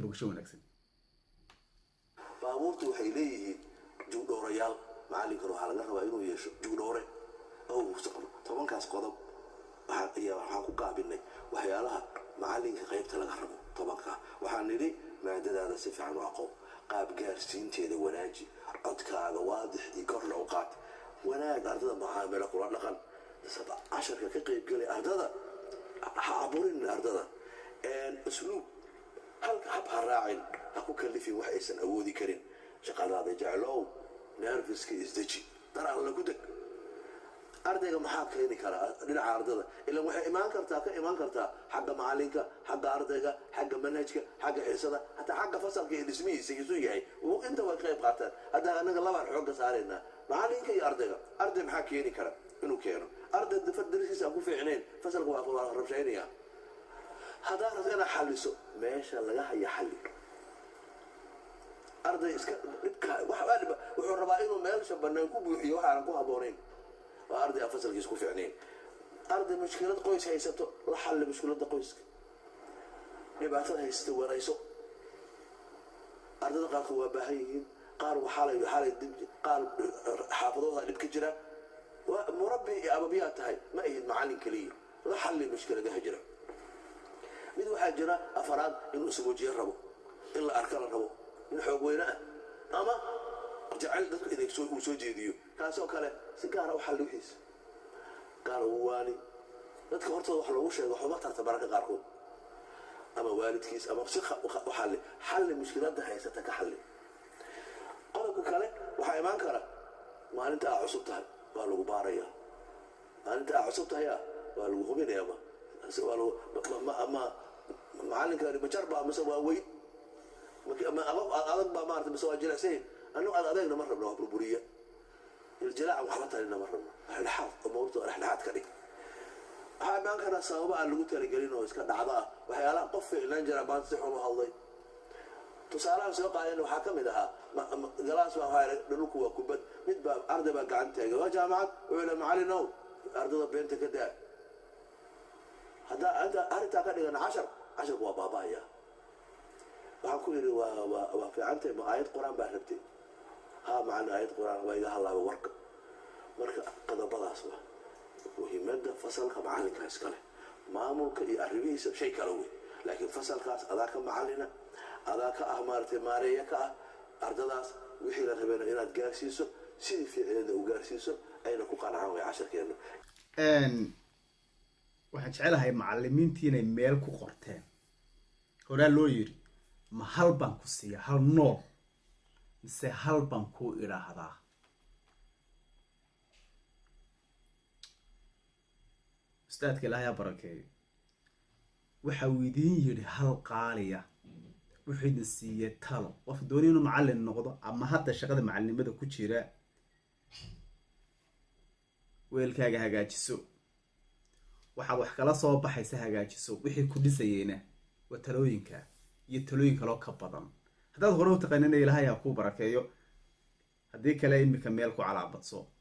bogasho wanaagsan baabuurtu waxay leeyihiin jugdhoorayaal macallinkana waxaa laga rabaa inuu yeesho jugdhoore oo tobankaas qodob ayaa waxaan ku gaabinay waxyaalaha macallinka qaybta laga rabo tobankaa waxaan nidhi maadadaada si fiican u aqoon qaab gaarsiinteeda wanaaji codkaaga waadix iyo korna u qaad wanaag ardada macaamilo kula dhaqan casharka ka qaybgelay ardada ha aburin ardada usluub halka hab ha raacin ha ku kalifin wax aysan awoodi karin shaqadaada jeclow nerfiska isdeji dar alla ku deg ardayga maxaa keeni karaa dhinaca ardada ilan waxay imaan kartaa ka imaan kartaa xagga macalinka xagga ardayga xagga manhajka xagga xiisada hataa xagga fasalka iyo dhismihiisa isu yahay inta way qayb qaataan haddaa anaga labaan xoogga saaraynaa macalinka iyo ardayga arday maxaa keeni kara inuu keeno arday darskiisa aan ku fiicnayn fasalka waa rabshaynaya haddaa rabto inaad xalliso meesha laga haya xalli arday iska dhibka wuxuu rabaa inuu meelsha bannaan ku buuxiyo waxaanan ku habboonayn waa arday aan fasalkiisa ku fiicnayn arday mushkilad qoys haysato la xalli mushkiladda qoyska dhibaatada haysata warayso ardada qaarkood waa baahan yihiin qaar waxaalay waxaalay qaar xaafadooda dhib ka jira murabbi iyo ababiyaa tahay ma ahid macallin keliya la xalli mushkiladaha jira mid waxaa jira afaraad inuu ismuujiyo rabo in la arka la rabo in xoog weyne ah ama jacayl dadku inay uu soo jeediyo kaasoo kale si gaara u xalli wixiisa gaara uu waani dadka hortooda wax loogu sheego waxuma tarta mararka qaarkood ama waalidkiis ama si u xalli xalli mushkiladda haysata ka xalli qodobka kale waxaa imaan kara maalinta aa cusub tahay waa lagu baaraya maalinta aa cusub tahay waa lagu hubinaya ma ama macalinkaani majar baa mise waa weyn adag baa maarata mise waa jilicsan annagu ad adeegna ma rabno waa burburiya iljilaaca waxba talina ma rabno dhexdhexaad mawta dhexdhexaad ka dhig waxaa imaan karaa sababa aan lagu talagelin oo iska dhacda ah waxyaalaha qof ficlaan jira baan si xun u hadlay tusaalahan soo qaadeen waxaa ka mid ahaa galaas baa waxaa dhulku waa kubad mid baa arday baa gacan taagay waa jaamacad wuxuu le macallinow ardada beenta ka daa haddaa arrintaa ka dhigan cashar casharku waa baaba'aya waxaan ku yidhi waa waa waa fiicantahay ma aayad qur-aan baa rabtay haa macalin aayad qur-aan waa iga hadlaaba warka marka qodobadaas waa muhiimadda fasalka macalinka iskale maamulka iyo arrimihiisa shay kala wey laakiin fasalkaas adaa ka macalina adaa ka ah maaratay maareeya ka ah ardadaas wixii la rabeena inaad gaarsiiso sidii fiicneeda u gaarsiiso ayna ku qanacaan way casharkeena waxaan jecelahay macalimiintii inay meel ku qorteen horaa loo yidhi ma hal baan ku siiya hal nool mise hal baan ku idhaahdaa ustaadka ilaahay barakeeyo waxa uu idiin yidhi hal qaaliya wuxuu idin siiyey talo qof dooni inuu macallin noqdo ama hadda shaqada macallinimada ku jira weelkaaga hagaajiso waxaad wax kala soo baxaysa hagaajiso wixii ku dhisayeyna waa talooyinka iyo talooyin kaloo ka badan haddaad hore u taqaanina ilaahay ha kuu barakeeyo haddii kale imika meel ku calaabadso